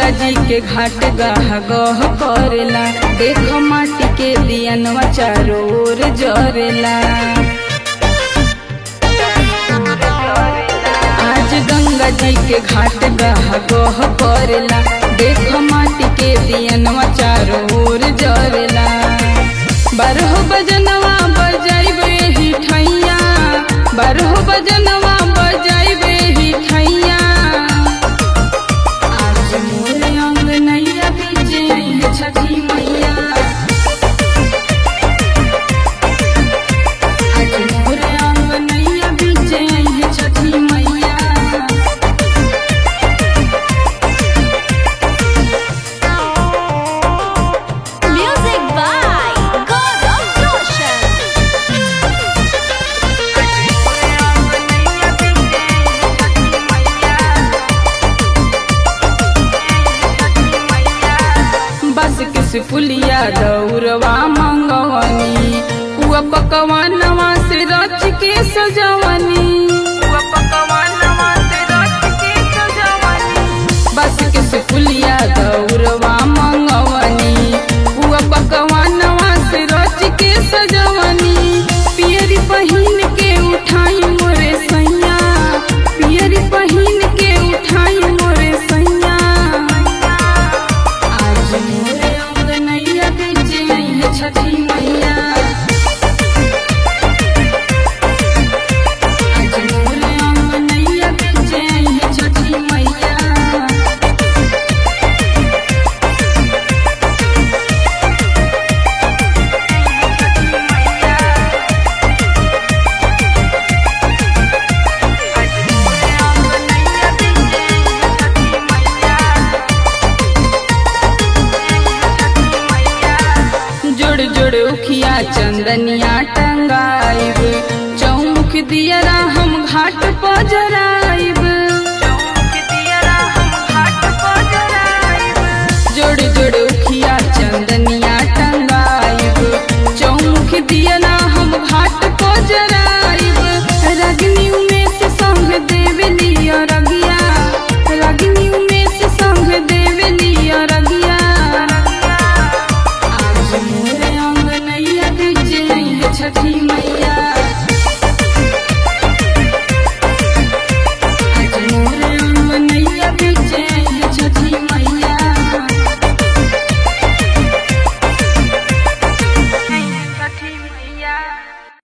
गंगा जी के घाट गह गह करेला देख माटी के दियनवा चारों ओर जरेला आज गंगा जी के घाट गह गह करेला देख माटी के दियनवा चारों ओर जरेला बारह बजनवा बजाइबे ही ठैया बारह बजनवा बजाइबे ही ठैया आज मोर अंगनैया बीचे है छठी मैया आज मोर अंगनैया बीचे है छठी मैया Music by Gaurav Roshan. बस किस पुलिया दौरवा मंगवनी हुआ पकवानवा से रच के सजवनी हुआ पकवानवा से रच के सजवनी बस किस पुलिया दौरवा मंगवनी हुआ पकवानवा से रच के सजवनी पियरी पहिन के उठाई मोरे सैया पियरी पहिन के उठाई मोरे सैया आज मोरे अंगनैया बीचे है छठी मैया आज मोरे अंगनैया बीचे है छठी मैया जोड़ जोड़ उखिया चंदनिया टंगाइब चौमुख दियरा हम घाट पर जराइब